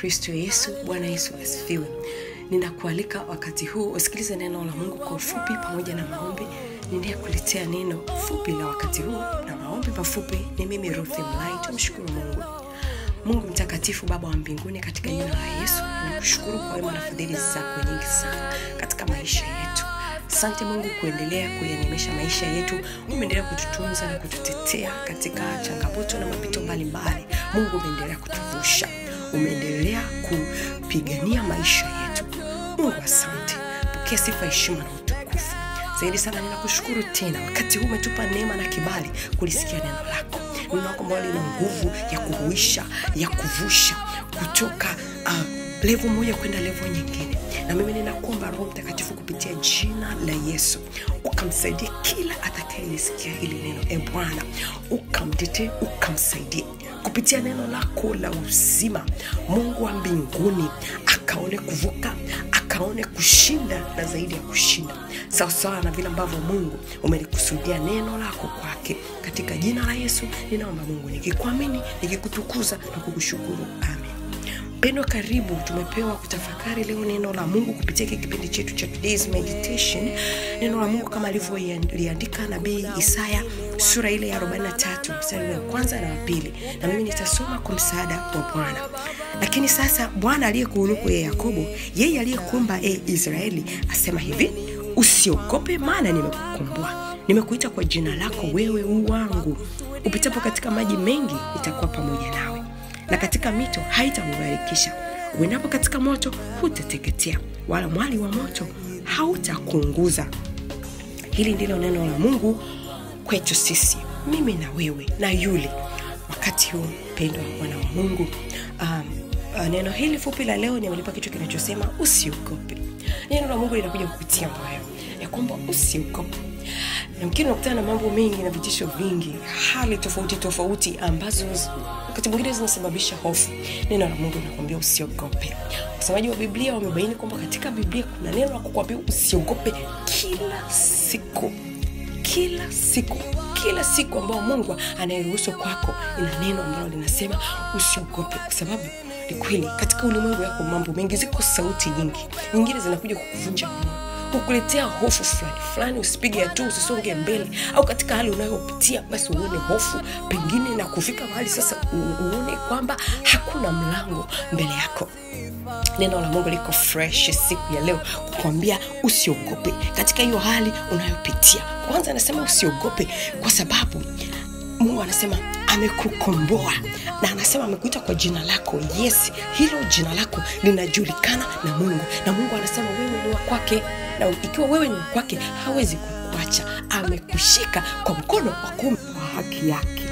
kristo yesu bwana yesu asifiwe ninakualika wakati huu usikilize neno la mungu kwa ufupi pamoja na maombi ninayekuletea neno fupi la wakati huu na maombi mafupi ni mimi ruthi mlai tumshukuru mungu mungu mtakatifu baba wa mbinguni katika jina la yesu nakushukuru kwa wema na fadhili zako nyingi sana katika maisha yetu asante mungu kuendelea kuyanemesha maisha yetu umeendelea kututunza na kututetea katika changamoto na mapito mbalimbali mungu umeendelea kutuvusha umeendelea kupigania maisha yetu mungu asante pokea sifa heshima na utukufu zaidi sana ninakushukuru tena wakati huu umetupa neema na kibali kulisikia neno lako neno lako ambalo lina nguvu ya kuhuisha ya kuvusha kutoka uh, levo moja kwenda levo nyingine na mimi ninakuomba roho mtakatifu kupitia jina la yesu ukamsaidie kila atakayelisikia hili neno e bwana ukamtetee ukamsaidie kupitia neno lako la uzima mungu wa mbinguni akaone kuvuka akaone kushinda na zaidi ya kushinda sawasawa na vile ambavyo mungu umelikusudia neno lako kwake katika jina la yesu ninaomba mungu nikikuamini nikikutukuza na kukushukuru amen mpendo karibu tumepewa kutafakari leo neno la mungu kupitia hiki kipindi chetu cha today's meditation neno la mungu kama alivyoliandika nabii isaya sura ile ya 43 mstari wa kwanza na wa pili na mimi nitasoma kwa msaada wa bwana lakini sasa bwana aliyekuuluku ye yakobo yeye aliyekuumba e israeli asema hivi usiogope maana nimekukomboa nimekuita kwa jina lako wewe uwangu upitapo katika maji mengi itakuwa pamoja nawe na katika mito haitakugharikisha uendapo katika moto hutateketea wala mwali wa moto hautakuunguza hili ndilo neno la mungu kwetu sisi mimi na wewe na yule wakati huu mpendo wa bwana wa mungu um, uh, neno hili fupi la leo nimelipa kichwa kinachosema usiogope neno la mungu linakuja kupitia moyo ya kwamba usiogope yamkini unakutana na mambo mengi na vitisho vingi hali tofauti tofauti ambazo wakati mwingine zinasababisha hofu neno la mungu linakwambia usiogope wasemaji wa biblia wamebaini kwamba katika biblia kuna neno la kukwambia usiogope kila siku kila siku kila siku ambayo mungu anayeruhusu kwako ina neno ambalo linasema usiogope kwa sababu ni kweli katika ulimwengu yako mambo mengi ziko sauti nyingi nyingine zinakuja kukuvunja moyo kukuletea hofu fulani fulani usipige hatua usisonge mbele au katika hali unayopitia basi uone hofu pengine na kufika mahali sasa uone kwamba hakuna mlango mbele yako neno la mungu liko fresh siku ya leo kukwambia usiogope katika hiyo hali unayopitia kwanza anasema usiogope kwa sababu mungu anasema amekukomboa na anasema amekuita kwa jina lako yes hilo jina lako linajulikana na mungu na mungu anasema wewe ni wa kwake na ikiwa wewe ni wa kwake hawezi kukuacha amekushika kwa mkono wa kuume wa haki yake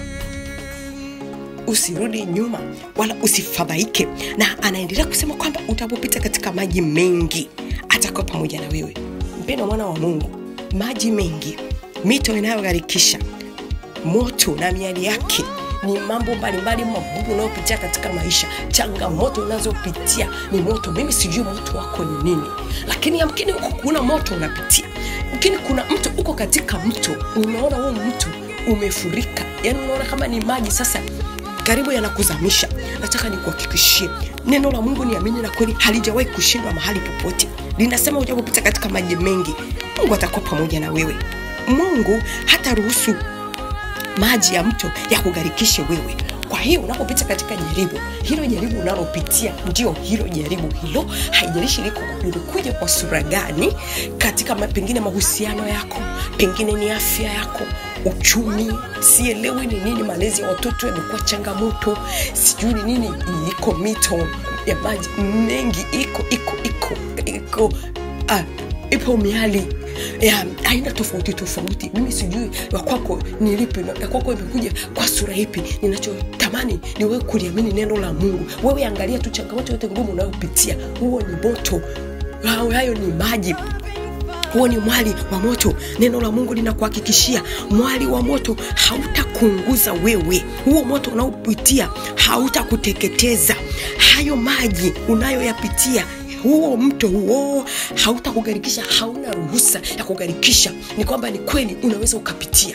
usirudi nyuma wala usifadhaike na anaendelea kusema kwamba utapopita katika maji mengi atakuwa pamoja na wewe mpendo mwana wa mungu maji mengi mito inayogharikisha moto na miali yake ni mambo mbalimbali magumu unayopitia katika maisha changamoto unazopitia ni moto mimi sijui moto wako ni nini lakini yamkini huko kuna moto unapitia lakini kuna mto uko katika mto unaona huo mto umefurika yani unaona kama ni maji sasa karibu yanakuzamisha nataka nikuhakikishie neno la mungu niamini na kweli halijawahi kushindwa mahali popote linasema ujapopita katika maji mengi mungu atakuwa pamoja na wewe mungu hata ruhusu maji ya mto ya kugharikishe wewe kwa hiyo unapopita katika jaribu hilo jaribu unalopitia ndio hilo jaribu hilo haijalishi liko lilikuja kwa sura gani katika ma, pengine mahusiano yako pengine ni afya yako uchumi sielewi ni nini malezi ya watoto yamekuwa changamoto sijui ni nini iko mito ya maji mengi iko iko iko iko ah, ipo miali ya aina tofauti tofauti mimi sijui wakwako ni lipi ya kwako imekuja kwa sura ipi ninachotamani ni wewe kuliamini neno la mungu wewe angalia tu changamoto yote ngumu unayopitia huo ni moto hayo ni maji huo ni mwali wa moto neno la mungu linakuhakikishia mwali wa moto hautakuunguza wewe huo moto unaopitia hautakuteketeza hayo maji unayoyapitia huo mto huo hautakugharikisha hauna ruhusa ya kugharikisha ni kwamba ni kweli unaweza ukapitia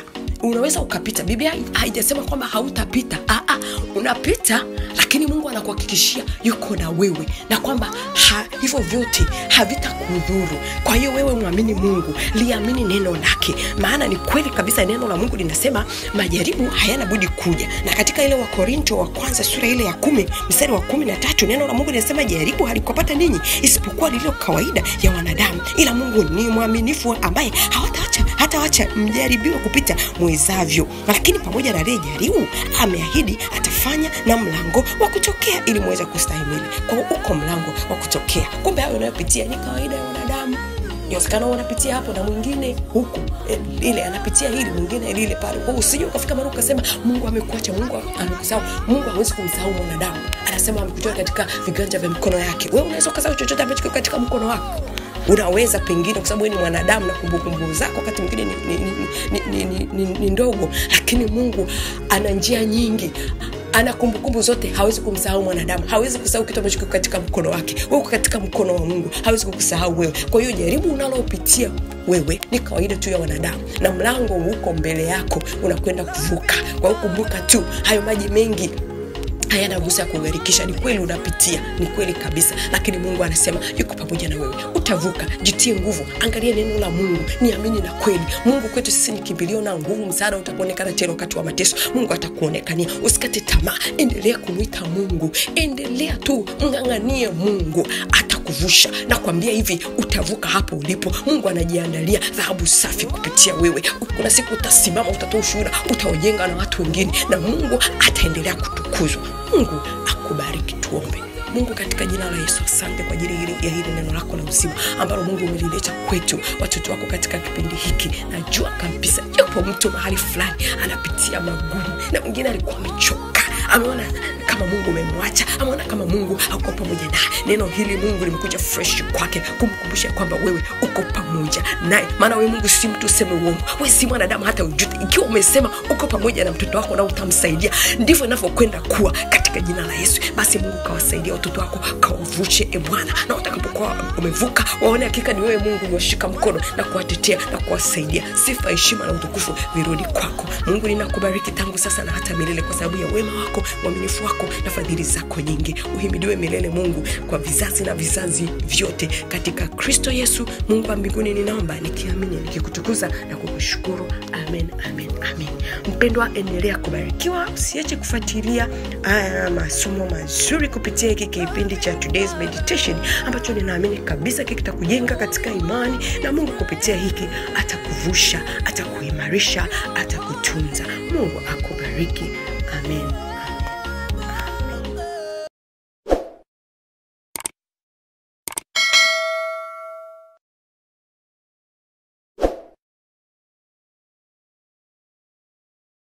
unaweza ukapita biblia haijasema kwamba hautapita Aa, unapita lakini mungu anakuhakikishia yuko na wewe na kwamba ha, hivyo vyote havitakudhuru kwa hiyo wewe mwamini mungu liamini neno lake maana ni kweli kabisa neno la mungu linasema majaribu hayana budi kuja na katika ile wakorinto wa kwanza sura ile ya kumi mstari wa kumi na tatu neno la mungu linasema jaribu halikupata ninyi isipokuwa lililo kawaida ya wanadamu ila mungu ni mwaminifu ambaye hawataacha hatawacha mjaribiwa kupita mwezavyo lakini pamoja na lile jaribu ameahidi atafanya na mlango wa kutokea ili muweze kustahimili kwa hiyo uko mlango wa kutokea kumbe hayo unayopitia ni kawaida ya wanadamu inawezekana unapitia hapo na mwingine huku e, ile anapitia hili mwingine lile pale kwa usije ukafika mara ukasema mungu amekuacha mungu amekusahau mungu hawezi kumsahau mwanadamu anasema amekutoa katika viganja vya mikono yake wewe unaweza ukasahau chochote ambacho kiko katika mkono wako unaweza pengine kwa sababu wewe ni mwanadamu na kumbukumbu zako wakati mwingine ni, ni, ni, ni, ni, ni, ni ndogo lakini mungu ana njia nyingi ana kumbukumbu zote hawezi kumsahau mwanadamu hawezi kusahau kitu ambacho kiko katika mkono wake wewe uko katika mkono wa mungu hawezi kukusahau wewe kwa hiyo jaribu unalopitia wewe ni kawaida tu ya wanadamu na mlango uko mbele yako unakwenda kuvuka kwa hiyo kumbuka tu hayo maji mengi hayana ruhusa ya kugharikisha ni kweli unapitia ni kweli kabisa lakini mungu anasema yuko pamoja na wewe utavuka jitie nguvu angalia neno la mungu niamini na kweli mungu kwetu sisi ni kimbilio na nguvu msaada utakuonekana tena wakati wa mateso mungu atakuonekania usikate tamaa endelea kumwita mungu endelea tu mng'ang'anie mungu atakuvusha na kuambia hivi utavuka hapo ulipo mungu anajiandalia dhahabu safi kupitia wewe kuna siku utasimama utatoa ushuhuda utaojenga na watu wengine na mungu ataendelea kutukuzwa mungu akubariki tuombe mungu katika jina la yesu asante kwa ajili ya hili neno lako la uzima ambalo mungu umelileta kwetu watoto wako katika kipindi hiki najua kabisa yupo mtu mahali fulani anapitia magumu na mwingine alikuwa amechoka ameona kama mungu umemwacha ameona kama mungu auko pamoja naye neno hili mungu limekuja fresh kwake kumkumbusha kwamba wewe uko pamoja naye maana wewe mungu si mtu useme uongo we si mwanadamu hata ujute ikiwa umesema uko pamoja na mtoto wako na utamsaidia ndivyo inavyokwenda kuwa katika jina la yesu basi mungu kawasaidia watoto wako kawavushe e bwana na watakapokuwa umevuka waone hakika ni wewe mungu uliwashika mkono na kuwatetea na kuwasaidia sifa heshima na utukufu virudi kwako mungu ninakubariki tangu sasa na hata milele kwa sababu ya wema wako uaminifu wako na fadhili zako nyingi uhimidiwe milele mungu kwa vizazi na vizazi vyote katika kristo yesu mungu wa mbinguni ninaomba nikiamini nikikutukuza na kukushukuru amen amen amen mpendwa endelea kubarikiwa usiache kufuatilia uh, masomo mazuri kupitia hiki kipindi cha today's meditation ambacho ninaamini kabisa kitakujenga katika imani na mungu kupitia hiki atakuvusha atakuimarisha atakutunza mungu akubariki